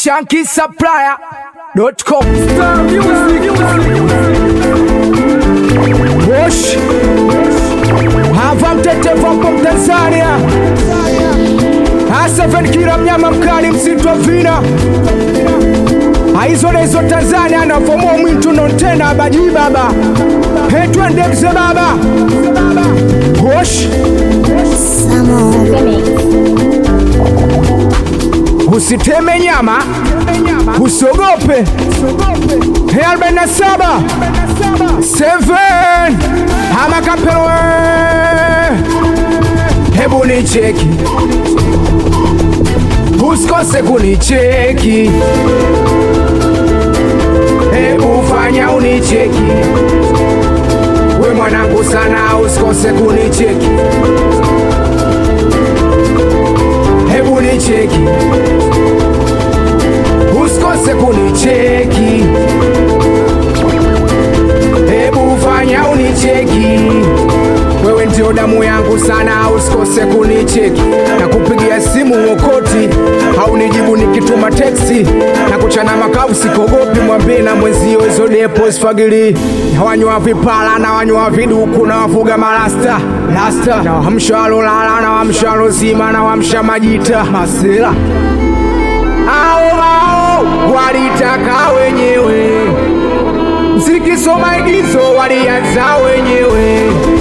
shankisupplier.com Bosh hava mtetevu hapo Tanzania Aseven kila mnyama mkali msitu wa vina aizolezo Tanzania anavomoa mwitu nontena abaji baba hetwende mze baba Bosh usiteme nyama usogope He 47 7 ama kapelwe hebu nicheki usikose kunicheki hebu fanya unicheki we mwanangu sana usikose kunicheki hebu nicheki usikose kunicheki hebu fanya unicheki wewe ndio damu yangu sana usikose kunicheki na kupigia simu mwokoti au nijibu nikituma teksi na kuchana makavu sikogopi mwambie na mwenzio hizo depo sfagili wanywa vipala na wanywa viduku na wafuga marasta rasta na wamsha walolala na wamsha walozima na wamsha majita masela ao ao walitaka wenyewe msikisoma igizo walianza wenyewe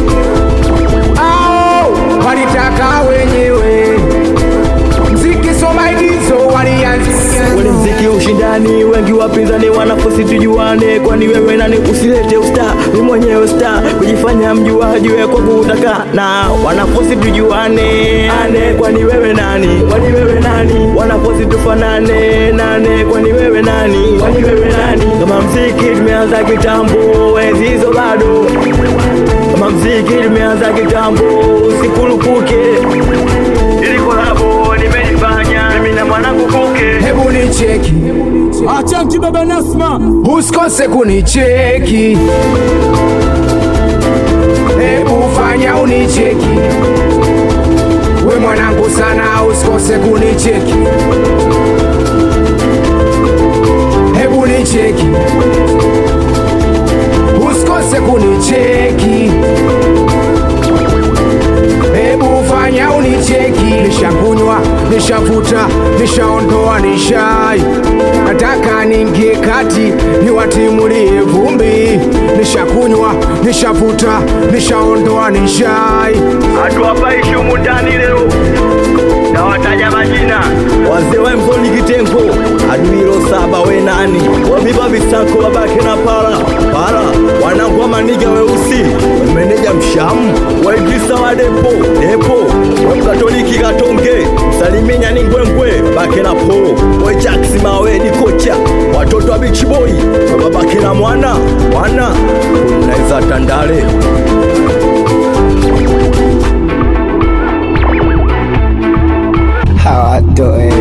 ao walitaka wenyewe msikisoma igizo walianza Ule mziki ushindani, wengi wapinzani wanafosi tujuane, kwani wewe nani? Usilete usta, ni mwenyewe sta, kujifanya mjuaji we kwa kutaka na wanafosi tujuane, ane kwani wewe nani? Kwani wewe nani? Wanafosi tufanane, nane kwani wewe nani? Kwani wewe nani? Kama mziki tumeanza kitambo, enzi hizo bado kama mziki tumeanza kitambo, usikurupuke ili kolabo nimelifanya mimi na mwanangu Kuke. hebu nicheki Achanki baba Nasma, usikose kunicheki hebu fanya unicheki we mwanangu sana usikose kunicheki hebu nicheki usikose kunicheki hebu fanya unicheki nishakunywa nishavuta nishaondoa nishai nataka ningie kati niwatimulie vumbi nishakunywa nishavuta nishaondoa nishai hatuwapaishi humu ndani leo na wataja majina wazee wa mzoni kitengo aduilo saba we nani waviva visanko babake na pala pala wanangwa maniga weusi meneja mshamu waidrisa wa depo depo wamkatoliki katonge saliminya ni ngwengwe bake na po wejaksi mawedi kocha watoto wa bichiboi babake na mwana mwana unaweza tandale hawatoe